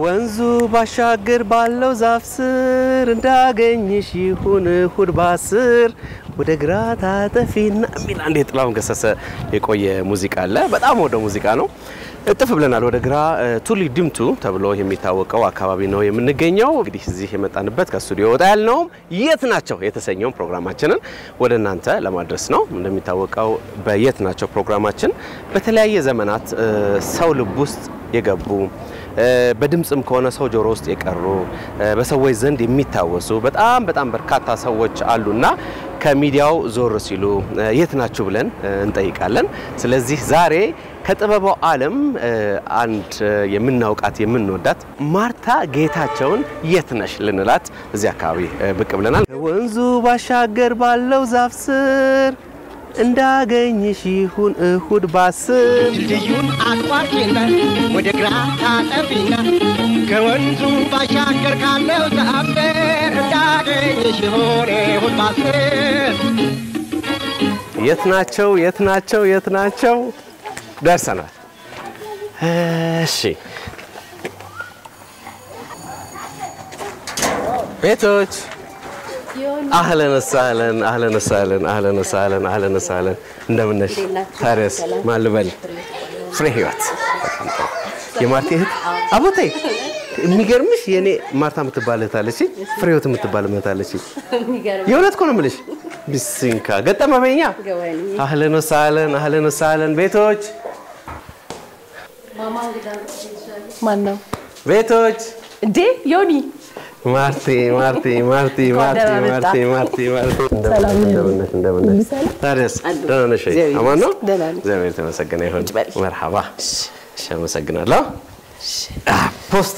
ከወንዙ ባሻገር ባለው ዛፍ ስር እንዳገኝሽ ይሁን እሁድ ባስር ወደ ግራ ታጠፊና የሚል አንድ የጥላሁን ገሰሰ የቆየ ሙዚቃ አለ። በጣም ወደ ሙዚቃ ነው። እጥፍ ብለናል ወደ ግራ ቱሊ ድምቱ ተብሎ የሚታወቀው አካባቢ ነው የምንገኘው። እንግዲህ እዚህ የመጣንበት ከስቱዲዮ ወጣ ያልነውም የት ናቸው የተሰኘውን ፕሮግራማችንን ወደ እናንተ ለማድረስ ነው። እንደሚታወቀው በየት ናቸው ፕሮግራማችን በተለያየ ዘመናት ሰው ልብ ውስጥ የገቡ በድምፅም ከሆነ ሰው ጆሮ ውስጥ የቀሩ በሰዎች ዘንድ የሚታወሱ በጣም በጣም በርካታ ሰዎች አሉና ከሚዲያው ዞር ሲሉ የት ናችሁ ብለን እንጠይቃለን። ስለዚህ ዛሬ ከጥበባው ዓለም አንድ የምናውቃት የምንወዳት ማርታ ጌታቸውን የት ነሽ ልንላት እዚህ አካባቢ ብቅ ብለናል። ወንዙ ባሻገር ባለው ዛፍ ስር እንዳገኝሽ ይሁን እሁድ ባስር ድልድዩን አቋርጪና ወደ ግራ ታጠፊና ከወንዙ ባሻገር ካለው ዛፍ ስር እንዳገኝሽ ይሁን እሁድ ባስር የት ናቸው? የት ናቸው? የት ናቸው? ደርሰናል። እሺ ቤቶች አህለን ሳህለን አህለን ሳህለን አህለን ሳህለን አህለን ሳህለን እንደምን ነሽ? ታዲያስ ማን ልበል? ፍሬ ህይወት በጣም ጥሩ። የማርቲ እህት አቦቴ የሚገርምሽ የኔ ማርታ የምትባል እህት አለች፣ ፍሬ ህይወት የምትባል እህት አለች። የእውነት እኮ ነው የምልሽ። ቢስንካ ገጠመ በኛ አህለን ሳህለን አህለን ሳህለን ቤቶች ማን ነው ቤቶች እንዴ? ዮኒ ማርቲ ማርቲ ማርቲ ማርቲ ደህና መጣ። ማርቲ ማርቲ ማርቲ ሰላም ነህ? እንደምን ነሽ? እንደምን ነሽ? ታዲያስ ደህና ነሽ ወይ? እግዚአብሔር አማን ነው? ደህና ነኝ። እግዚአብሔር የተመሰገነ ይሁን። በል። መርሐባ። እሺ፣ አመሰግናለሁ። አ፣ ፖስቶ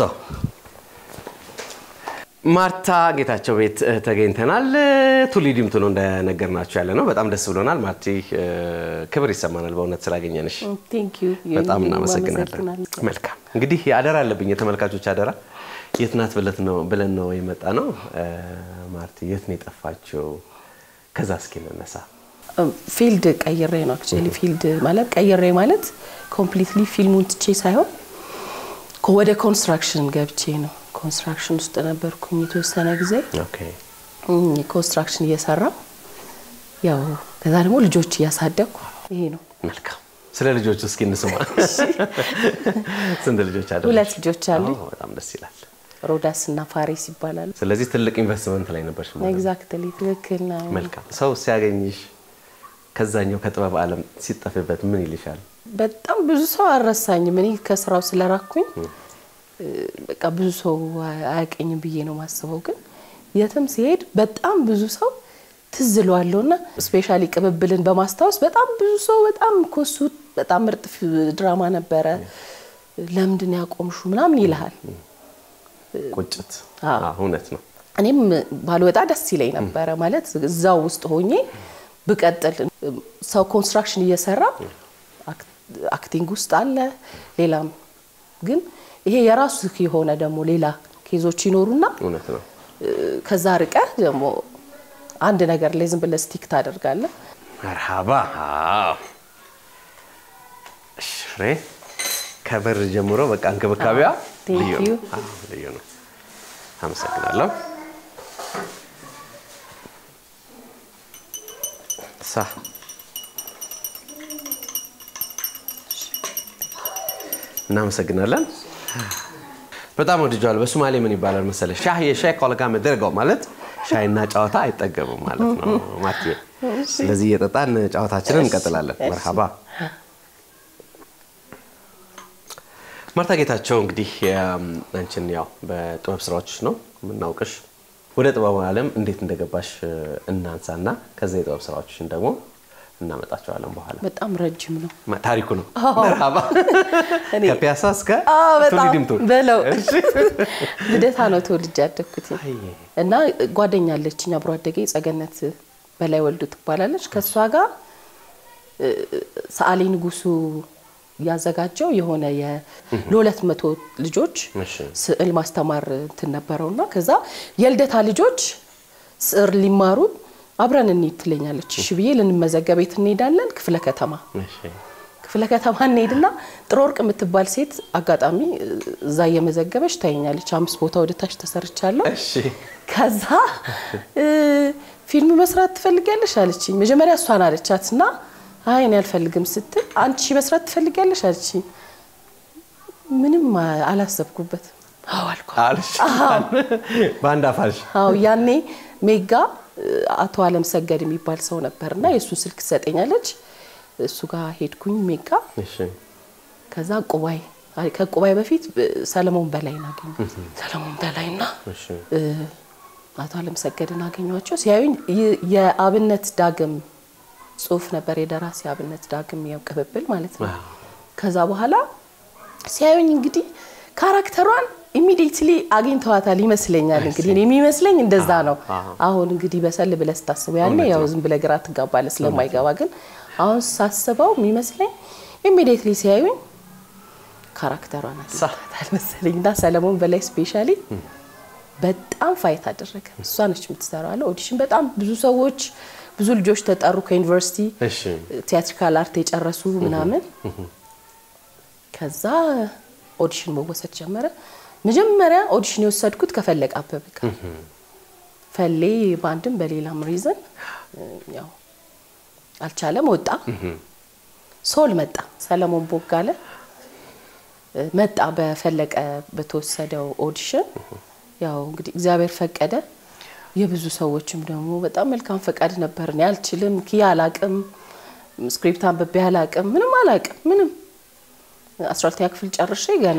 ማርታ ጌታቸው ቤት እ፣ ተገኝተናል። ቱሊ ዲምቱ ነው እንደነገርናችሁ ያለ ነው። በጣም ደስ ብሎናል። ማርቲ እ፣ ክብር ይሰማናል በእውነት ስላገኘንሽ ቴንክ ዩ በጣም እናመሰግናለን። መልካም እንግዲህ አደራ አለብኝ የተመልካቾች አደራ። የት ናት ብለት ነው ብለን ነው የመጣ ነው። እ፣ ማርቲ የት ነው የጠፋችው? ከዛ እስኪ እንነሳ። ፊልድ ቀይሬ ነው አክቹዋሊ ፊልድ ማለት ቀይሬ ማለት ኮምፕሊትሊ ፊልሙን ትቼ ሳይሆን ኮ- ወደ ኮንስትራክሽን ገብቼ ነው። ኮንስትራክሽን ውስጥ ነበርኩኝ የተወሰነ ጊዜ ኦኬ እም፣ ኮንስትራክሽን እየሰራ ያው ከዛ ደግሞ ልጆች እያሳደግኩ ይሄ ነው። መልካም። ስለ ልጆቹ እስኪ እንስማ። ስንት ልጆች አሉ? ሁለት ልጆች አሉኝ። በጣም ደስ ይላል። ሮዳስ እና ፋሬስ ይባላሉ። ስለዚህ ትልቅ ኢንቨስትመንት ላይ ነበርሽ ማለት ነው። ኤግዛክትሊ ትክክል ነው። መልካም። ሰው ሲያገኝሽ ከዛኛው ከጥበብ ዓለም ሲጠፍበት ምን ይልሻል? በጣም ብዙ ሰው አልረሳኝም። እኔ ከስራው ስለራኩኝ እ፣ በቃ ብዙ ሰው አያቀኝም ብዬ ነው ማስበው። ግን የትም ሲሄድ በጣም ብዙ ሰው ትዝ እለዋለሁ እና ስፔሻሊ ቅብብልን በማስታወስ በጣም ብዙ ሰው በጣም ኮሱ በጣም ምርጥ ፊ- ድራማ ነበረ፣ ለምንድን ያቆምሹ ምናምን ይልሃል። ቁጭት። አዎ። አዎ፣ እውነት ነው። እኔም ባልወጣ ደስ ይለኝ ነበረ ማለት እዛው ውስጥ ሆኜ ብቀጥል። ሰው ኮንስትራክሽን እየሰራ አክ- አክቲንግ ውስጥ አለ፣ ሌላም ግን ይሄ የራሱ የሆነ ደግሞ ሌላ ኬዞች ይኖሩና እውነት ነው። እ፣ ከዛ ርቀህ ደግሞ አንድ ነገር ላይ ዝም ብለህ ስቲክ ታደርጋለህ። መርሃባ አዎ። እሺ፣ ፍሬ ከበር ጀምሮ በቃ እንክብካቤዋ Thank ልዩ you. ነው። አዎ፣ ልዩ ነው። አመሰግናለሁ። ሳ እናመሰግናለን። በጣም ወድጀዋል። በሶማሌ ምን ይባላል መሰለህ? ሻህ የሻይ ኮልጋ መደረገው ማለት ሻይና ጨዋታ አይጠገቡም ማለት ነው ማርቴ። ስለዚህ እየጠጣን ጨዋታችንን እንቀጥላለን። መርሃባ ማርታ ጌታቸው እንግዲህ እም፣ አንቺን ያው በጥበብ ስራዎች ነው የምናውቅሽ። ወደ ጥበቡ ዓለም እንዴት እንደገባሽ እ፣ እናንሳና ከዛ የጥበብ ስራዎችሽን ደግሞ እናመጣቸዋለን በኋላ። በጣም ረጅም ነው። ማ- ታሪኩ ነው። መርሃባ እኔ- ከፒያሳ እስከ አዎ፣ በጣም ቱሊ ዲምቱ በለው ልደታ ነው ተወልጄ ያደግኩት አይ፣ እና ጓደኛ አለችኝ አብሮ አደጌ ጸገነት በላይ ወልዱ ትባላለች። ከእሷ ጋር እ፣ ሰዓሊ ንጉሱ ያዘጋጀው የሆነ የ- ለሁለት መቶ ልጆች እሺ። ስዕል ማስተማር እንትን ነበረውና ከዛ የልደታ ልጆች ስዕል ሊማሩ አብረን እንሂድ ትለኛለች። እሺ ብዬ ልንመዘገብ የት እንሄዳለን? ክፍለ ከተማ እሺ። ክፍለ ከተማ እንሄድና ጥሩ ወርቅ የምትባል ሴት አጋጣሚ እዛ እየመዘገበች ታየኛለች። አምስት ቦታ ወደ ታች ተሰርቻለሁ። እሺ ከዛ እ፣ ፊልም መስራት ትፈልጊያለሽ አለችኝ። መጀመሪያ እሷን አለቻት እና አይ እኔ አልፈልግም ስትል አንቺ መስራት ትፈልጊያለሽ አለችኝ። ምንም አ- አላሰብኩበትም። አዎ አልኳት። አልሽ በአንድ አፋልሽ አዎ ያኔ ሜጋ እ፣ አቶ አለም ሰገድ የሚባል ሰው ነበርና የእሱ ስልክ ትሰጠኛለች። እሱ ጋር ሄድኩኝ ሜጋ። እሺ ከዛ ቁባይ አይ፣ ከቁባይ በፊት እ፣ ሰለሞን በላይን አገኘ ሰለሞን በላይና እሺ እ፣ አቶ አለም ሰገድን አገኘኋቸው። ሲያዩኝ ይ- የአብነት ዳግም ጽሁፍ ነበር የደራሲ አብነት ዳግም ያው ቅብብል ማለት ነው። ከዛ በኋላ ሲያዩኝ እንግዲህ ካራክተሯን ኢሚዲየትሊ አግኝተዋታል ይመስለኛል። እንግዲህ እኔ የሚመስለኝ እንደዛ ነው። አሁን እንግዲህ በሰል ብለህ ስታስበው ያኔ ያው ዝም ብለህ ግራ ትጋባለህ ስለማይገባ፣ ግን አሁን ሳስበው የሚመስለኝ ኢሚዲየትሊ ሲያዩኝ ካራክተሯን አግኝተዋታል መሰለኝ እና ሰለሞን በላይ ስፔሻሊ በጣም ፋይት አደረገ። እሷ ነች የምትሰራው አለ ኦዲሽን። በጣም ብዙ ሰዎች ብዙ ልጆች ተጠሩ ከዩኒቨርሲቲ እሺ ቲያትሪካል አርት የጨረሱ ምናምን። ከዛ ኦዲሽን መወሰድ ጀመረ። መጀመሪያ ኦዲሽን የወሰድኩት ከፈለቀ አበበ ጋር ፈሌ በአንድም በሌላም ሪዝን ያው አልቻለም፣ ወጣ። ሶል መጣ፣ ሰለሞን ቦጋለ መጣ በፈለቀ በተወሰደው ኦዲሽን። ያው እንግዲህ እግዚአብሔር ፈቀደ። የብዙ ሰዎችም ደግሞ በጣም መልካም ፈቃድ ነበር። እኔ አልችልም፣ ኪያ አላቅም፣ ስክሪፕት አንብቤ አላቅም፣ ምንም አላቅም፣ ምንም አስራ ሁለተኛ ክፍል ጨርሼ ገና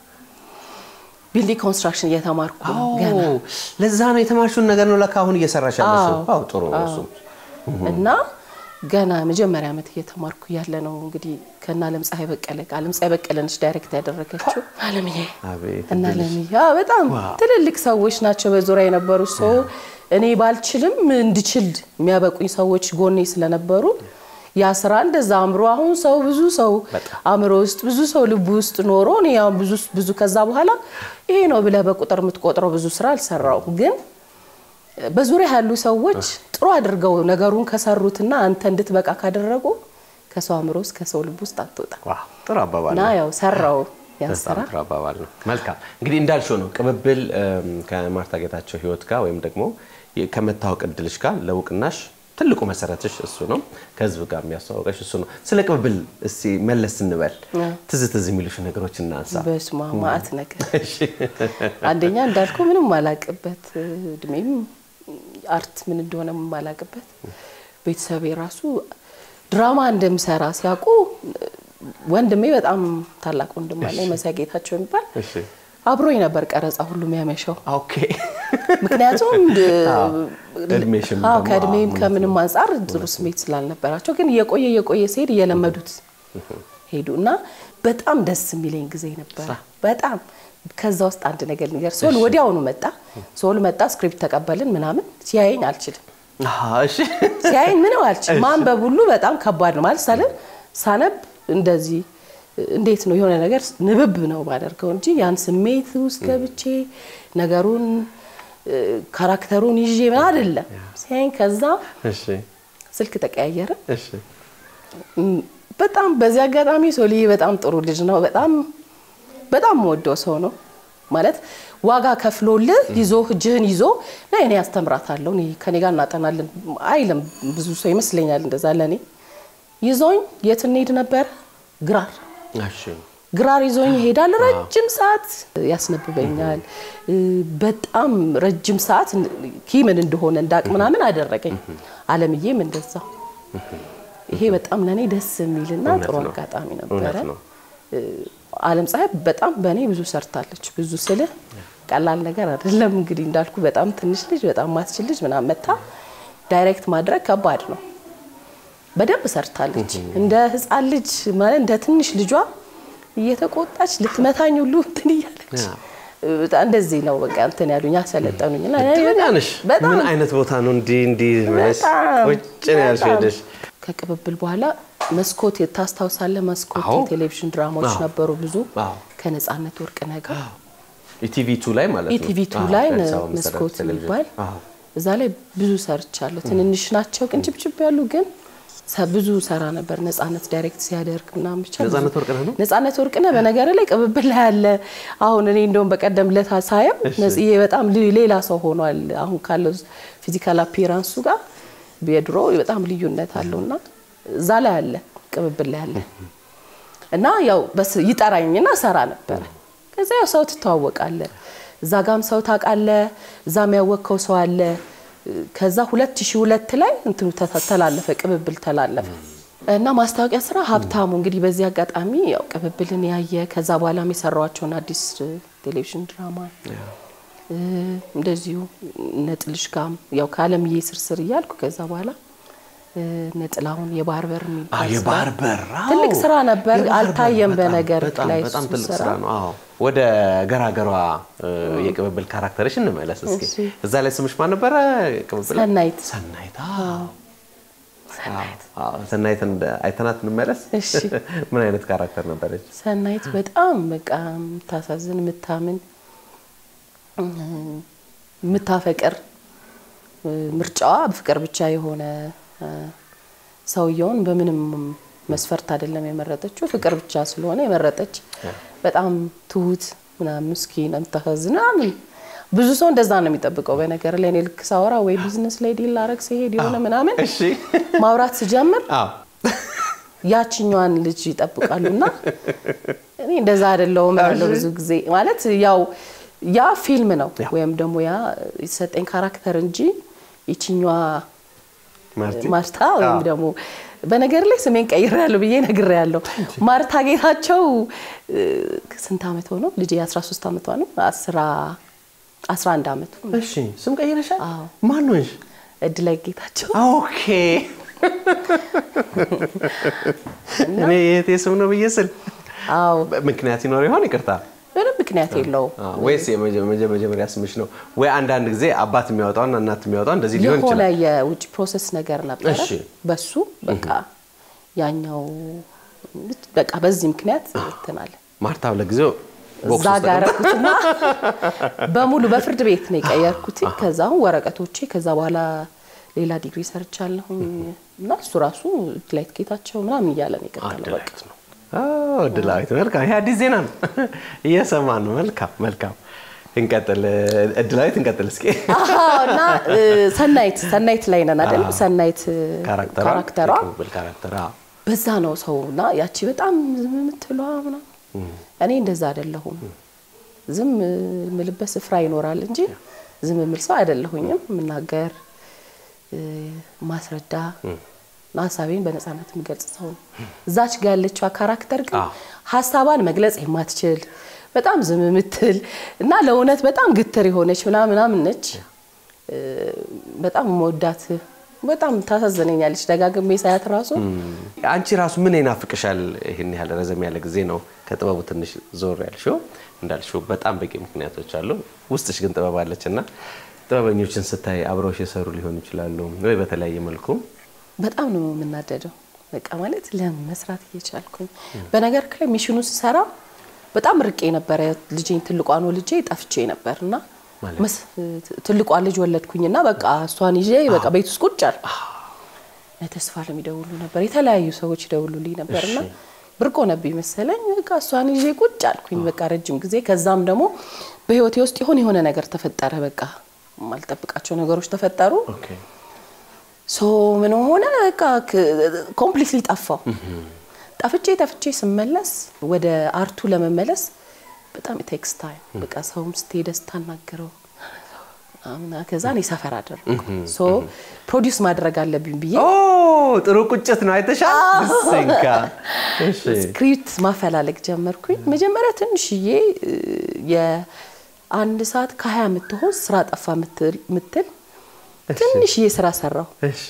ቢልዲንግ ኮንስትራክሽን እየተማርኩ ነው ገና አዎ፣ ለዛ ነው የተማርሽውን ነገር ነው ለካ አሁን እየሰራሽ ያለሽው። አዎ። አዎ ጥሩ ነው እሱ። እና ገና መጀመሪያ ዓመት እየተማርኩ ያለ ነው እንግዲህ ከእነ አለም ፀሐይ በቀለ ጋር አለም ፀሐይ በቀለ ነች ዳይሬክት ያደረገችው አለምዬ አቤት እና እድልሽ። አለምዬ አዎ፣ በጣም ትልልቅ ሰዎች ናቸው በዙሪያ የነበሩ ሰው እኔ ባልችልም እንድችል የሚያበቁኝ ሰዎች ጎኔ ስለነበሩ ያ ስራ እንደዛ አእምሮ አሁን ሰው ብዙ ሰው አእምሮ ውስጥ ብዙ ሰው ልቡ ውስጥ ኖሮ እኔ ያው ብዙ ብዙ ከዛ በኋላ ይሄ ነው ብለህ በቁጥር የምትቆጥረው ብዙ ስራ አልሰራው ግን በዙሪያ ያሉ ሰዎች ጥሩ አድርገው ነገሩን ከሰሩትና አንተ እንድትበቃ ካደረጉ ከሰው አእምሮ ውስጥ ከሰው ልብ ውስጥ አትወጣ ዋው ጥሩ አባባል እና ነው። ያው ሰራው ያን ስራ በጣም ጥሩ አባባል ነው። መልካም እንግዲህ እንዳልሽው ነው ቅብብል እም፣ ከማርታ ጌታቸው ህይወት ጋር ወይም ደግሞ የ- ከመታወቅ እድልሽ ጋር ለእውቅናሽ ትልቁ መሰረትሽ እሱ ነው። ከህዝብ ጋር የሚያስተዋወቀሽ እሱ ነው። ስለ ቅብብል እስቲ መለስ እንበል። ትዝ ትዝ የሚሉሽ ነገሮች እናንሳ። በስማ ማአት ነገር እሺ። አንደኛ እንዳልኩ ምንም ማላቅበት እድሜም አርት ምን እንደሆነ ማላቅበት ቤተሰቤ ራሱ ድራማ እንደምሰራ ሲያውቁ ወንድሜ በጣም ታላቅ ወንድም አለ መሳይ ጌታቸው የሚባል እሺ። አብሮኝ ነበር ቀረጻ ሁሉ የሚያመሸው ኦኬ። ምክንያቱም እድሜሽም አዎ ደግሞ ከእድሜም አዎ፣ ከምንም አንጻር ጥሩ ስሜት ስላልነበራቸው ግን እየቆየ እየቆየ ሲሄድ እየለመዱት ሄዱ እና በጣም ደስ የሚለኝ ጊዜ ነበር። በጣም ከዛ ውስጥ አንድ ነገር ነገር ሶል ወዲያውኑ መጣ። ሶል መጣ፣ ስክሪፕት ተቀበልን ምናምን። ሲያየኝ አልችልም፣ አሃ፣ እሺ። ሲያየኝ ምንም አልችልም። ማንበብ ሁሉ በጣም ከባድ ነው ማለት ሳለ ሳነብ እንደዚህ እንዴት ነው የሆነ ነገር ንብብ ነው ማደርገው እንጂ ያን ስሜት ውስጥ ገብቼ ነገሩን እ፣ ካራክተሩን ይዤ ምን አይደለም ሲያየኝ። ከዛ እሺ። ስልክ ተቀያየረ። እሺ። እም፣ በጣም በዚህ አጋጣሚ ሶልዬ በጣም ጥሩ ልጅ ነው። በጣም በጣም የምወደው ሰው ነው ማለት ዋጋ ከፍሎልህ ይዞ እጅህን ይዞ ና እኔ አስተምራታለሁ እኔ ከኔ ጋር እናጠናለን አይልም። ብዙ ሰው ይመስለኛል እንደዛ። ለእኔ ይዞኝ የት እንሄድ ነበር? ግራር እሺ። ግራር ይዞኝ ይሄዳል። ረጅም ሰዓት ያስነብበኛል። እ፣ በጣም ረጅም ሰዓት ኪምን እንደሆነ እንዳቅ ምናምን አደረገኝ። አለምዬም እንደዛ። ይሄ በጣም ለእኔ ደስ የሚልና እውነት ጥሩ ነው። አጋጣሚ ነበረ። እውነት ነው። አለም ፀሐይ በጣም በእኔ ብዙ ሰርታለች። ብዙ ስልህ ቀላል ነገር አይደለም። እንግዲህ እንዳልኩ በጣም ትንሽ ልጅ በጣም ማትችል ልጅ ምናምን መታ ዳይሬክት ማድረግ ከባድ ነው። በደንብ ሰርታለች። እንደ ሕፃን ልጅ ማለት እንደ ትንሽ ልጇ እየተቆጣች ልትመታኝ ሁሉ እንትን እያለች በጣም እንደዚህ ነው በቃ እንትን ያሉኝ አሰለጠኑኝ። እና እኔ እድለኛ ነሽ። በጣም ምን አይነት ቦታ ነው እንዲህ እንዲህ ብለሽ በጣም ቁጭ ነው ያልሽ በጣም። ሄደሽ? ከቅብብል በኋላ መስኮት ታስታውሳለህ? መስኮት አዎ። የቴሌቪዥን ድራማዎች አዎ። ነበሩ ብዙ አዎ። ከነጻነት ወርቅነህ ጋር ኢቲቪ ቱ ላይ ማለት ነው። ኢቲቪ ቱ አዎ፣ ላይ የአዲስ አበባ መሰረት መስኮት ቴሌቪዥን። የሚባል አዎ። እዛ ላይ ብዙ ሰርቻለሁ። ትንንሽ ናቸው ቅንጭብጭብ ያሉ ግን ሰ- ብዙ ሰራ ነበር። ነጻነት ዳይሬክት ሲያደርግ ምናምን ብቻ ብዙ- ነጻነት ወርቅነህ ነው? ነጻነት ወርቅነህ በነገር ላይ ቅብብል ላይ ያለ አሁን እኔ እንደውም በቀደም ለታ ሳየው ነጽዬ በጣም ል- ሌላ ሰው ሆኗል። አሁን ካለው ፊዚካል አፒራንሱ ጋር የድሮ በጣም ልዩነት አለውና እዛ ላይ አለ ቅብብል ላይ አለ እና ያው በስ ይጠራኝና ሰራ ነበረ። ከዛ ያው ሰው ትተዋወቃለ፣ እዛ ጋም ሰው ታውቃለ፣ እዛም ያወቅከው ሰው አለ። ከዛ 2002 ላይ እንትኑ ተ- ተላለፈ ቅብብል ተላለፈ እና ማስታወቂያ ስራ ሀብታሙ እንግዲህ በዚህ አጋጣሚ ያው ቅብብልን ያየ ከዛ በኋላም የሰራዋቸውን አዲስ ቴሌቪዥን ድራማ እ፣ እንደዚሁ ነጥልሽ ጋም ያው ከአለምዬ ስርስር እያልኩ ከዛ በኋላ እ፣ ነጥላሁን የባህር በር አዎ፣ የሚባል ስራ የባህር በር አዎ። ትልቅ ስራ ነበር። የባህር በር አልታየም በጣም- በነገር በጣም ላይ በጣም እሱ ትልቅ ስራ። ስራ ነው። አዎ ወደ ገራገሯ እ፣ የቅብብል ካራክተርሽ እንመለስ እስኪ። እሺ። እዛ ላይ ስምሽ ማን ነበረ? ቅብብል ላይ? ሰናይት ሰናይት። አዎ አዎ፣ ሰናይት እንደ- አይተናት እንመለስ። እሺ። ምን አይነት ካራክተር ነበረች? ሰናይት በጣም በቃ የምታሳዝን የምታምን እ፣ የምታፈቅር እ፣ ምርጫዋ ፍቅር ብቻ የሆነ እ፣ ሰውየውን በምንም መስፈርት አይደለም የመረጠችው፣ ፍቅር ብቻ ስለሆነ የመረጠች በጣም ትሁት ምናምን ምስኪን የምታሳዝን ምናምን ብዙ ሰው እንደዛ ነው የሚጠብቀው። በነገር ላይ እኔ ልክ ሳወራ ወይ ቢዝነስ ላይ ዲል ላረግ ሲሄድ የሆነ ምናምን እሺ። ማውራት ስጀምር አዎ ያችኛዋን ልጅ ይጠብቃሉ እና እኔ እንደዛ አይደለሁም እላለሁ ብዙ ጊዜ ማለት ያው ያ ፊልም ነው ያው። ወይም ደግሞ ያ የተሰጠኝ ካራክተር እንጂ ይችኛዋ ማርቲ ማርታ ወይም አዎ። ደግሞ በነገር ላይ ስሜን ቀይሬያለሁ ብዬ ነግሬያለሁ። ማርታ ጌታቸው እ፣ ስንት አመት ሆነው ልጄ 13 አመቷ ነው። 11 አመቱ ነው። እሺ፣ ስም ቀይረሻል? አዎ። ማን ነሽ? እድላይ ጌታቸው ኦኬ እኔ የእህቴ ስም ነው ብዬ ስል አዎ ምክንያት ይኖር ይሆን? ይቅርታ ምንም ምክንያት የለውም። አዎ፣ ወይስ የመጀ- መጀ- መጀመሪያ ስምሽ ነው ወይ? አንዳንድ ጊዜ አባት የሚያወጣውና እናት የሚያወጣው እንደዚህ ሊሆን የሆነ ይችላል። የውጭ ፕሮሰስ ነገር ነበረ። እሺ። በሱ በቃ ያኛው በቃ በዚህ ምክንያት ትናለ ማርታ ለጊዜው ቦክስ እዛ ውስጥ ጋር ተቀምጣ- ያደረኩትና በሙሉ በፍርድ ቤት ነው የቀየርኩት። ከዛ አሁን ወረቀቶቼ ከዛ በኋላ ሌላ ዲግሪ ሰርቻለሁኝ እና እሱ ራሱ ላይት ጌታቸው ምናምን እያለ ነው የቀጠለው። በቃ ድላዊት ነው። አዎ፣ ድላዊት መልካም። ይሄ አዲስ ዜና ነው እየሰማን ነው። መልካም መልካም። እንቀጥል እድላዊት፣ እንቀጥል እስኪ አዎ፣ እና እ፣ ሰናይት ሰናይት ላይ ነን አይደል? ሰናይት እ፣ ካራክተሯ ካራክተሯ የቅብብል ካራክተር አዎ። በዛ ነው ሰው እና ያቺ በጣም ዝም የምትለዋ ምናምን እኔ እንደዛ አይደለሁም። ዝም የምልበት ስፍራ ይኖራል እንጂ ዝም የምል ሰው አይደለሁኝም። የምናገር እ፣ ማስረዳ እና ሀሳቤን በነፃነት የምገልጽ ሰው ነው። እዛች ጋ ያለችዋ ካራክተር ግን አዎ። ሀሳቧን መግለጽ የማትችል በጣም ዝም የምትል እና ለእውነት በጣም ግትር የሆነች ምናምን ምናምን ነች። እ፣ በጣም መወዳት በጣም ታሳዝነኛለች። ደጋግሜ ሳያት ራሱ አንቺ ራሱ ምን ይናፍቅሻል? ይህን ያህል ረዘም ያለ ጊዜ ነው ከጥበቡ ትንሽ ዞር ያልሽው። እንዳልሽው በጣም በቂ ምክንያቶች አሉ። ውስጥሽ ግን ጥበብ አለች እና ጥበበኞችን ስታይ አብረውሽ የሰሩ ሊሆኑ ይችላሉ ወይ በተለያየ መልኩ በጣም ነው የምናደደው። በቃ ማለት ለምን መስራት እየቻልኩኝ በነገር ላይ ሚሽኑ ስሰራ በጣም ርቄ ነበረ። ልጄን ትልቋን ልጄ ጠፍቼ ነበር እና ማለት? መስ- ትልቋን ልጅ ወለድኩኝና በቃ እሷን ይዤ በቃ ቤት ውስጥ ቁጭ አልኩ። ተስፋ ለሚደውሉ ነበር የተለያዩ ሰዎች ይደውሉልኝ ነበርና እሺ። ብርቅ ሆነብኝ መሰለኝ። በቃ እሷን ይዤ ቁጭ አልኩኝ በቃ ረጅም ጊዜ። ከዛም ደግሞ በህይወቴ ውስጥ የሆነ የሆነ ነገር ተፈጠረ። በቃ ማልጠብቃቸው ነገሮች ተፈጠሩ። ኦኬ። ሶ ምን ሆነ በቃ ኮምፕሊትሊ ጠፋው። ጠፍቼ ጠፍቼ ስመለስ ወደ አርቱ ለመመለስ በጣም ቴክስ ታይም በቃ ሰውም ስትሄደ ስታናገረው ምናምን ከዛ እኔ ሰፈር አደረኩ። ሶ ፕሮዲውስ ማድረግ አለብኝ ብዬ ኦ ጥሩ ቁጭት ነው አይተሻል። ስንካ እሺ ስክሪፕት ማፈላለግ ጀመርኩኝ። መጀመሪያ ትንሽዬ እ፣ የአንድ ሰዓት ከሀያ የምትሆን ስራ ጠፋ ምትል ምትል ትንሽዬ ስራ ሰራው እሺ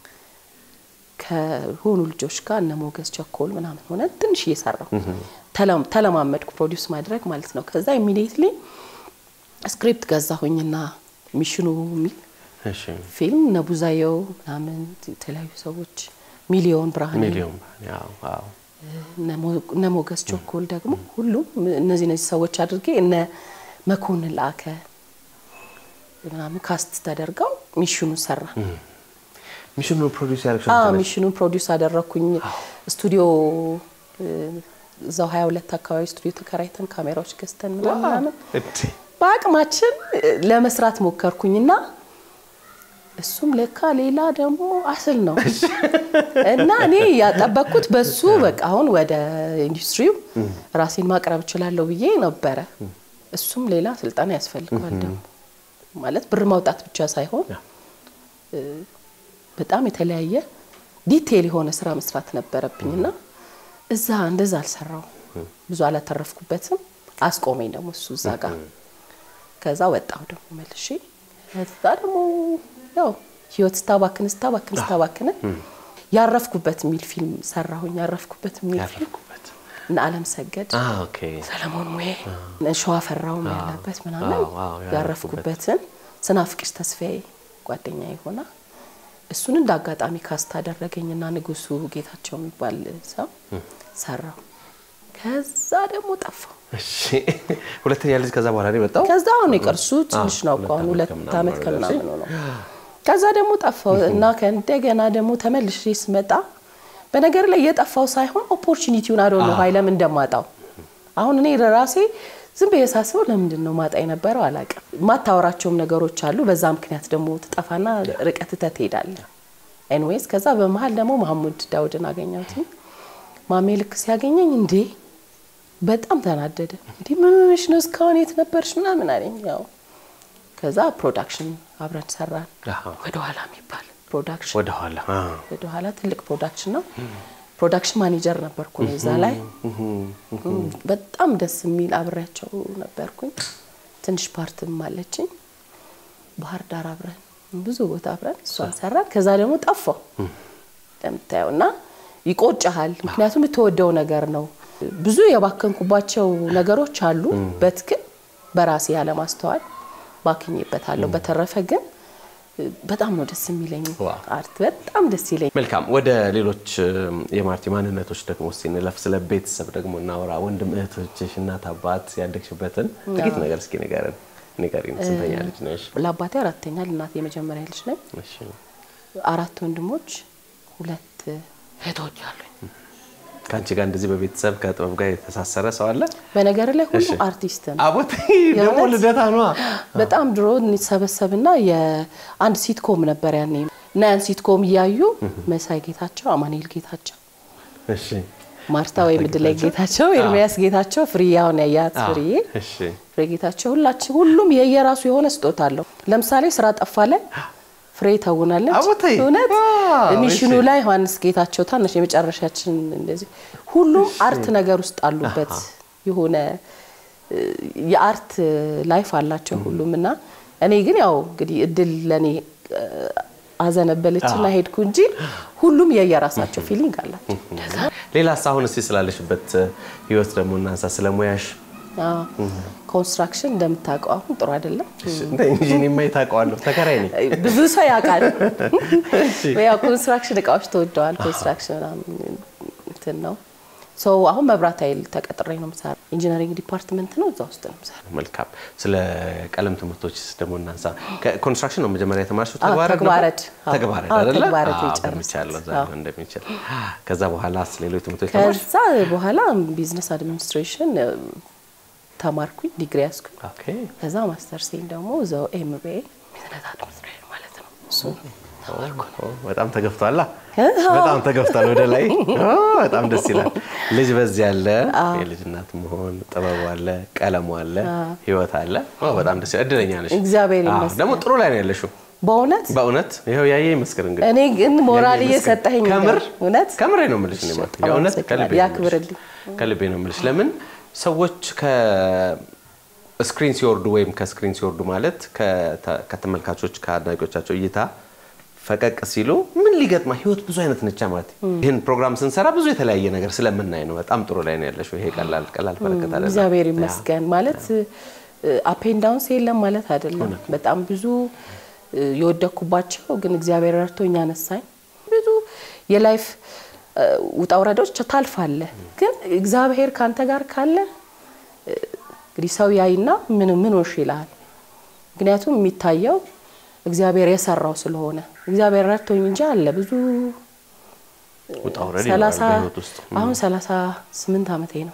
ከሆኑ ልጆች ጋር እነ ሞገስ ቸኮል ምናምን ሆነ ትንሽ እየሰራው ተለም- ተለማመድኩ ፕሮዲውስ ማድረግ ማለት ነው። ከዛ ኢሚዲየትሊ ስክሪፕት ገዛሁኝና ሚሽኑ የሚል እሺ ፊልም ነቡዛየው ምናምን የተለያዩ ሰዎች ሚሊዮን ብርሃን ሚሊዮን ያው አዎ እነ ሞገስ ቸኮል ደግሞ ሁሉም እነዚህ እነዚህ ሰዎች አድርጌ እነ መኮንን ላከ ምናምን ካስት ተደርገው ሚሽኑ ሰራ። ሚሽኑ ፕሮዲውስ ያደረግሽው አዎ አንቺ ነሽ? ሚሽኑን ፕሮዲውስ አደረግኩኝ። ስቱዲዮ እ፣ እዛው 22 አካባቢ ስቱዲዮ ተከራይተን ካሜራዎች ገዝተን ምናምን ምናምን እንዴ! በአቅማችን እ፣ ለመስራት ሞከርኩኝና እሱም ለካ ሌላ ደግሞ አስል ነው እና እኔ ያጠበቅኩት በሱ በቃ አሁን ወደ ኢንዱስትሪው ራሴን ማቅረብ እችላለሁ ብዬ ነበረ። እሱም ሌላ ስልጠና ያስፈልገዋል ደግሞ ማለት ብር ማውጣት ብቻ ሳይሆን እ፣ በጣም የተለያየ ዲቴል የሆነ ስራ መስራት ነበረብኝ እና እዛ እንደዛ አልሰራው ብዙ አላተረፍኩበትም። አስቆመኝ ደግሞ እሱ እዛ ጋር ከዛ ወጣሁ ደግሞ መልሼ ከዛ ደግሞ ያው ህይወት ስታባክን ስታባክን ስታባክን ያረፍኩበት የሚል ፊልም ሰራሁኝ። ያረፍኩበት የሚል ፊልም ያረፍኩበት እነ አለም ሰገድ፣ አ ኦኬ ሰለሞን ሙዬ፣ ሸዋ ፈራውም ያለበት ምናምን አዎ፣ አዎ፣ ያረፍኩበትን ስናፍቅሽ ተስፋዬ ጓደኛ የሆና እሱን እንደ አጋጣሚ ካስት አደረገኝና ንጉሱ ጌታቸው የሚባል ሰው ሰራው። ከዛ ደግሞ ጠፋው። እሺ ሁለተኛ ልጅ ከዛ በኋላ ነው የመጣው ከዛ አሁን የቀርሱ ትንሽ ነው እኮ አሁን ሁለት ዓመት ከምናምን ነው። ከዛ ደግሞ ጠፋው እና ከእንደገና ደግሞ ተመልሼ ስመጣ በነገር ላይ የጠፋው ሳይሆን ኦፖርቹኒቲውን አዶ ነው ሀይ ለምን እንደማጣው አሁን እኔ ለራሴ ዝም ብዬ ሳስበው ለምንድን ነው ማጣ የነበረው አላውቅም። የማታወራቸውም ነገሮች አሉ። በዛ ምክንያት ደግሞ ትጠፋና ርቀት ትተህ ትሄዳለህ። ኤንዌይስ ከዛ በመሀል ደግሞ ማህሙድ ዳውድን አገኘሁት። ማሜ ልክ ሲያገኘኝ እንዴ በጣም ተናደደ። እንዲህ ምን ሆነሽ ነው እስካሁን የት ነበርሽ ምናምን አለኝ። ያው ከዛ ፕሮዳክሽን አብረን ሰራን። አሃ። ወደ ኋላ የሚባል ፕሮዳክሽን ወደ ኋላ አ ወደ ኋላ ትልቅ ፕሮዳክሽን ነው። ፕሮዳክሽን ማኔጀር ነበርኩ እኔ እዛ ላይ በጣም ደስ የሚል አብሬያቸው ነበርኩኝ። ትንሽ ፓርትም አለችኝ። ባህር ዳር አብረን ብዙ ቦታ አብረን እሷን ሰራን። ከዛ ደግሞ ጠፋው እንደምታየው እና ይቆጭሃል። ምክንያቱም የተወደው ነገር ነው። ብዙ የባከንኩባቸው ነገሮች አሉ። በትክክል በራሴ ያለማስተዋል ባክኜበታለሁ። በተረፈ ግን በጣም ነው ደስ የሚለኝ ዋው። አርት በጣም ደስ ይለኝ። መልካም ወደ ሌሎች እም፣ የማርቲ ማንነቶች ደግሞ ሲንለፍ ስለ ቤተሰብ ደግሞ እናወራ። ወንድም እህቶችሽ፣ እናት አባት ያደግሽበትን ጥቂት ነገር እስኪ ንገረን ንገሪን። ስንተኛ ልጅ ነሽ? ለአባቴ አራተኛ ለእናቴ የመጀመሪያ ልጅ ነኝ። እሺ አራት ወንድሞች፣ ሁለት እህቶች አሉኝ። ከአንቺ ጋር እንደዚህ በቤተሰብ ከጥበብ ጋር የተሳሰረ ሰው አለ? በነገር ላይ ሁሉ እሺ። አርቲስት ነው። አቦቴ ደግሞ የእውነት? ልደታ ነዋ። በጣም ድሮ እንሰበሰብና የአንድ ሲትኮም ነበር ያኔ እና ያን ሲትኮም እያዩ መሳይ ጌታቸው፣ አማኑኤል ጌታቸው፣ እሺ ማርታ ወይም እድላይ ጌታቸው፣ ኤርሚያስ ጌታቸው፣ ፍርዬ አሁን ያያት አዎ፣ ፍርዬ እሺ ፍሬ ጌታቸው ሁላችን ሁሉም የየራሱ የሆነ ስጦታ አለው። ለምሳሌ ስራ ጠፋ ላይ ፍሬ ተውናለች። አቦቴ! እውነት ዋው! ሚሽኑ እሺ። ላይ ዮሐንስ ጌታቸው ታናሽ የመጨረሻችን እንደዚህ ሁሉም አርት ነገር ውስጥ አሉበት። የሆነ እ፣ የአርት ላይፍ አላቸው ሁሉም እና እኔ ግን ያው እንግዲህ እድል ለእኔ እ፣ አዘነበለችና ሄድኩ እንጂ ሁሉም የየራሳቸው ፊሊንግ አላቸው። እንደዛ ሌላስ አሁን እስቲ ስላለሽበት ህይወት ደግሞ እናንሳ። ስለ ሙያሽ አዎ። ኮንስትራክሽን እንደምታውቀው አሁን ጥሩ አይደለም። እንደ ኢንጂኒማ ታውቀዋለሁ። ተከራይ ነኝ። ብዙ ሰው ያውቃል። ያው ኮንስትራክሽን እቃዎች ተወደዋል። ኮንስትራክሽን ምናምን እንትን ነው። ሶ አሁን መብራት ኃይል ተቀጥሬ ነው የምሰራው። ኢንጂነሪንግ ዲፓርትመንት ነው፣ እዛ ውስጥ ነው የምሰራው። መልካም። ስለ ቀለም ትምህርቶች ደግሞ እናንሳ። ኮንስትራክሽን ነው መጀመሪያ የተማርሽው? አዎ፣ ተግባረድ ነበር? ተግባረድ። አዎ። ተግባረድ አዎ፣ አይደለ? ተግባረድ አዎ፣ የጨረስኩት። ገምቻለሁ እዛ አዎ። እንደሚችል። ከዛ በኋላ ሌሎች ትምህርቶች ተማርሽ? ከዛ በኋላ ቢዝነስ አድሚኒስትሬሽን እ፣ ተማርኩኝ፣ ዲግሪ ያዝኩኝ። ኦኬ። ከዛ ማስተርሴን ደግሞ እዛው ኤምቢኤ ቢዝነስ አድሚኒስትሬሽን ማለት ነው እሱ ኦ፣ በጣም ተገፍቷላ። በጣም ተገፍቷል ወደ ላይ። ኦ፣ በጣም ደስ ይላል። ልጅ በዚህ አለ፣ የልጅ እናት መሆን ጥበቡ አለ፣ ቀለሙ አለ፣ ህይወት አለ። ኦ፣ በጣም ደስ ይላል። እድለኛ ነሽ። እግዚአብሔር አዎ፣ ይመስገን። ደግሞ ጥሩ ላይ ነው ያለሽው። በእውነት በእውነት ይኸው ያየ ይመስክር እንግዲህ እኔ ግን ሞራል ያየ ይመስክር። እየሰጠኸኝ ነው። ከምር እውነት ከምሬ ነው የምልሽ እኔ ማለት በጣም የእውነት አመሰግናለሁ። ከልቤ ነው የምልሽ። ያክብርልኝ። ከልቤ ነው የምልሽ። ለምን ሰዎች ከስክሪን ሲወርዱ ወይም ከስክሪን ሲወርዱ ማለት ከተ- ከተመልካቾች ከአድናቂዎቻቸው እይታ ፈቀቅ ሲሉ ምን ሊገጥማ ህይወት ብዙ አይነት ነቻ ማለት ይህን ፕሮግራም ስንሰራ ብዙ የተለያየ ነገር ስለምናይ ነው። በጣም ጥሩ ላይ ነው ያለሽው። ይሄ ቀላል ቀላል በረከት አይደለም። እግዚአብሔር ይመስገን ማለት አፔን ዳውንስ የለም ማለት አይደለም። በጣም ብዙ እ፣ የወደኩባቸው ግን እግዚአብሔር ረድቶኝ አነሳኝ። ብዙ የላይፍ እ፣ ውጣ ውረዶች ታልፋለህ። ግን እግዚአብሔር ካንተ ጋር ካለ እ፣ እንግዲህ ሰው ያይና ምን ምን ሆንሽ ይልሃል። ምክንያቱም የሚታየው እግዚአብሔር የሰራው ስለሆነ እግዚአብሔር ረድቶኝ እንጂ አለ ብዙ ውጣ ውረድ ይኖራል ሰላሳ በህይወት ውስጥ። አሁን ሰላሳ ስምንት ዓመቴ ነው።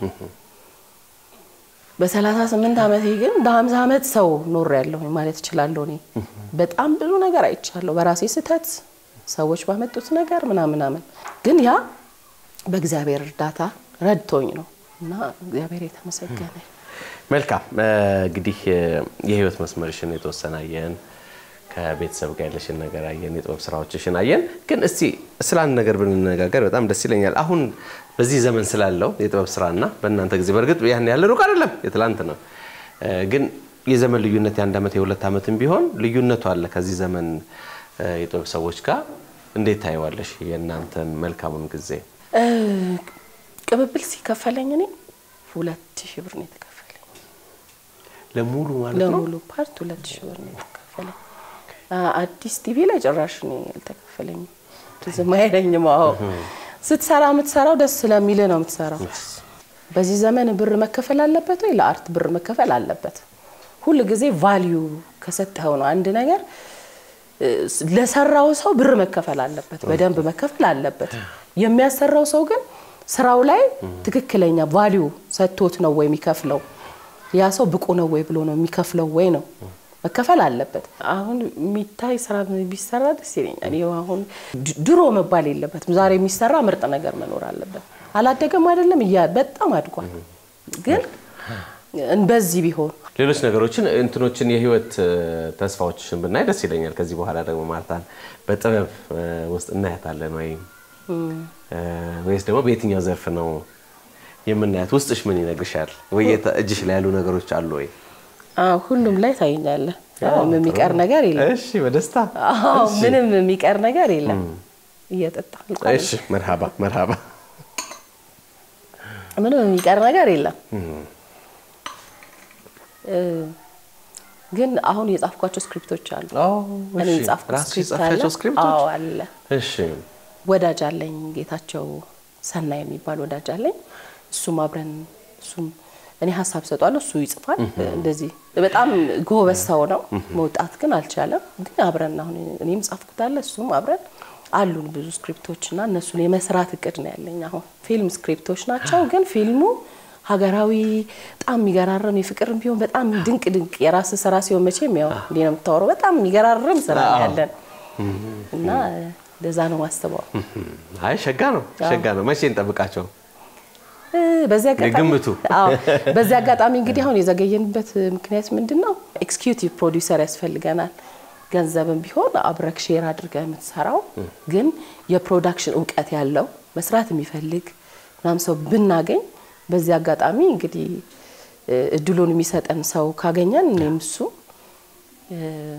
በሰላሳ ስምንት ዓመቴ ግን በሀምሳ ዓመት ሰው ኖር ያለሁኝ ማለት እችላለሁ። እኔ በጣም ብዙ ነገር አይቻለሁ በራሴ ስህተት፣ ሰዎች ባመጡት ነገር ምናምን ምናምን፣ ግን ያ በእግዚአብሔር እርዳታ ረድቶኝ ነው እና እግዚአብሔር የተመሰገነ መልካም እ፣ እንግዲህ እ፣ የህይወት መስመርሽን የተወሰነ አየን፣ ከቤተሰብ ጋር ያለሽን ነገር አየን፣ የጥበብ ስራዎችሽን አየን። ግን እስቲ ስለ አንድ ነገር ብንነጋገር በጣም ደስ ይለኛል። አሁን በዚህ ዘመን ስላለው የጥበብ ስራና በእናንተ ጊዜ በእርግጥ ያን ያለ ሩቅ አይደለም፣ የትላንት ነው። እ፣ ግን የዘመን ልዩነት የአንድ ዓመት የሁለት ዓመትም ቢሆን ልዩነቱ አለ ከዚህ ዘመን እ፣ የጥበብ ሰዎች ጋር እንዴት ታየዋለሽ? የእናንተን መልካሙን ጊዜ እ፣ ቅብብል ሲከፈለኝ እኔ ሁለት ሺህ ብር ነው የተከፈለኝ። ለሙሉ ማለት ነው። ለሙሉ ፓርት ሁለት ሺህ ብር ነው የተከፈለኝ። አ- አዲስ ቲቪ ላይ ጭራሽ ነው ያልተከፈለኝም። ዝም አይለኝም። አዎ ስትሰራ የምትሰራው ደስ ስለሚል ነው የምትሰራው። በዚህ ዘመን ብር መከፈል አለበት ወይ? ለአርት ብር መከፈል አለበት። ሁል ጊዜ ቫሊዩ ከሰጠኸው ነው አንድ ነገር እ፣ ለሰራው ሰው ብር መከፈል አለበት፣ በደንብ መከፈል አለበት። የሚያሰራው ሰው ግን ስራው ላይ ትክክለኛ ቫሊዩ ሰጥቶት ነው ወይ የሚከፍለው? ያ ሰው ብቁ ነው ወይ ብሎ ነው የሚከፍለው ወይ ነው መከፈል አለበት። አሁን የሚታይ ስራ ቢሰራ ደስ ይለኛል። ይኸው አሁን ድ- ድሮ መባል የለበትም። ዛሬ የሚሰራ ምርጥ ነገር መኖር አለበት። አላደገም አይደለም እያ በጣም አድጓል። ግን በዚህ ቢሆን ሌሎች ነገሮችን እንትኖችን የህይወት እ፣ ተስፋዎችሽን ብናይ ደስ ይለኛል። ከዚህ በኋላ ደግሞ ማርታን በጥበብ እ፣ ውስጥ እናያታለን ወይም እ፣ ወይስ ደግሞ በየትኛው ዘርፍ ነው የምናያት? ውስጥሽ ምን ይነግርሻል? ወይ የተ- እጅሽ ላይ ያሉ ነገሮች አሉ ወይ? አዎ፣ ሁሉም ላይ ታይኛለህ። ምንም የሚቀር ነገር የለም። እሺ፣ በደስታ አዎ፣ ምንም የሚቀር ነገር የለም። እየጠጣ አልቋል። እሺ፣ መርሃባ መርሃባ። ምንም የሚቀር ነገር የለም። እ፣ ግን አሁን የጻፍኳቸው ስክሪፕቶች አሉ። እኔ የጻፍኩት ራስሽ ስክሪፕት አለ። የጻፍሻቸው ስክሪፕቶች? አዎ አለ። እሺ፣ ወዳጅ አለኝ ጌታቸው ሰና የሚባል ወዳጅ አለኝ። እሱም አብረን እሱም እኔ ሀሳብ ሰጧለሁ፣ እሱ ይጽፋል። እንደዚህ በጣም ጎበዝ ሰው ነው። መውጣት ግን አልቻለም። ግን አብረን አሁን እኔም ጻፍኩት አለ እሱም አብረን አሉን ብዙ ስክሪፕቶች እና እነሱን የመስራት እቅድ ነው ያለኝ። አሁን ፊልም ስክሪፕቶች ናቸው፣ ግን ፊልሙ ሀገራዊ በጣም የሚገራርም የፍቅርም ቢሆን በጣም ድንቅ ድንቅ የራስ ስራ ሲሆን መቼም ያው እንዲህ ነው የምታወራው። በጣም የሚገራርም ስራ ነው ያለን እና እንደዛ ነው ማስበው። አይ ሸጋ ነው ሸጋ ነው። መቼ እንጠብቃቸው? እ፣ በዚህ አጋጣሚ የግምቱ። አዎ፣ በዚህ አጋጣሚ እንግዲህ አሁን የዘገየንበት ምክንያት ምንድን ነው? ኤክስኪዩቲቭ ፕሮዲውሰር ያስፈልገናል። ገንዘብም ቢሆን አብረክ ሼር አድርገህ የምትሰራው ግን የፕሮዳክሽን እውቀት ያለው መስራት የሚፈልግ ምናምን ሰው ብናገኝ በዚህ አጋጣሚ እንግዲህ እ፣ እድሉን የሚሰጠን ሰው ካገኘን እኔም እሱ እ፣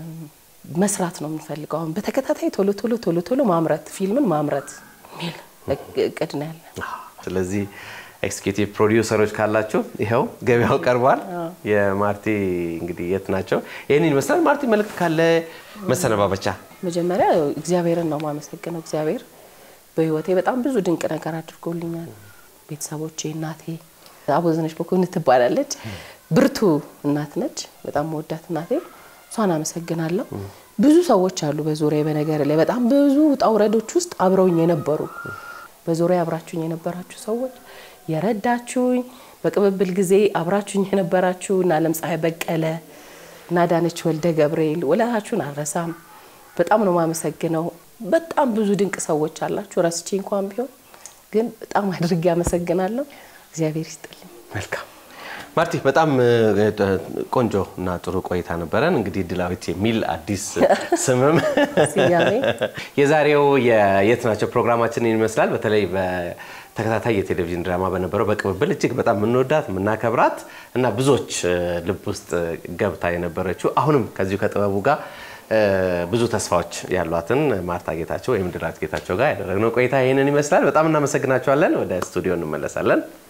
መስራት ነው የምንፈልገው። አሁን በተከታታይ ቶሎ ቶሎ ቶሎ ቶሎ ማምረት ፊልምን ማምረት የሚል እቅድ ነው ያለን። ስለዚህ ኤክስኪዩቲቭ ፕሮዲውሰሮች ካላችሁ ይኸው ገበያው ቀርቧል። የማርቲ እንግዲህ የት ናቸው? ይህንን ይመስላል። ማርቲ መልእክት ካለ መሰነባበቻ። መጀመሪያ እግዚአብሔርን ነው የማመሰግነው። እግዚአብሔር በሕይወቴ በጣም ብዙ ድንቅ ነገር አድርጎልኛል። ቤተሰቦቼ፣ እናቴ አቦዘነች መኮንን ትባላለች። ብርቱ እናት ነች። በጣም መወዳት እናቴ፣ እሷን አመሰግናለሁ። ብዙ ሰዎች አሉ በዙሪያ በነገር ላይ በጣም ብዙ ውጣ ውረዶች ውስጥ አብረውኝ የነበሩ በዙሪያ አብራችሁኝ የነበራችሁ ሰዎች የረዳችሁኝ፣ በቅብብል ጊዜ አብራችሁኝ የነበራችሁ እና ለምፀሐይ በቀለ እና ዳነች ወልደ ገብርኤል ውለታችሁን አልረሳም። በጣም ነው የማመሰግነው። በጣም ብዙ ድንቅ ሰዎች አላችሁ። ረስቼ እንኳን ቢሆን ግን በጣም አድርጌ አመሰግናለሁ። እግዚአብሔር ይስጥልኝ። መልካም ማርቲ፣ በጣም እ፣ ቆንጆ እና ጥሩ ቆይታ ነበረን። እንግዲህ ድላዊት የሚል አዲስ ስምም ስያሜ የዛሬው የየት ናቸው ፕሮግራማችንን ይመስላል። በተለይ በተከታታይ የቴሌቪዥን ድራማ በነበረው በቅብብል እጅግ በጣም የምንወዳት የምናከብራት እና ብዙዎች እ፣ ልብ ውስጥ ገብታ የነበረችው አሁንም ከዚሁ ከጥበቡ ጋር እ፣ ብዙ ተስፋዎች ያሏትን ማርታ ጌታቸው ወይም ድላዊት ጌታቸው ጋር ያደረግነው ቆይታ ይህንን ይመስላል። በጣም እናመሰግናቸዋለን። ወደ ስቱዲዮ እንመለሳለን።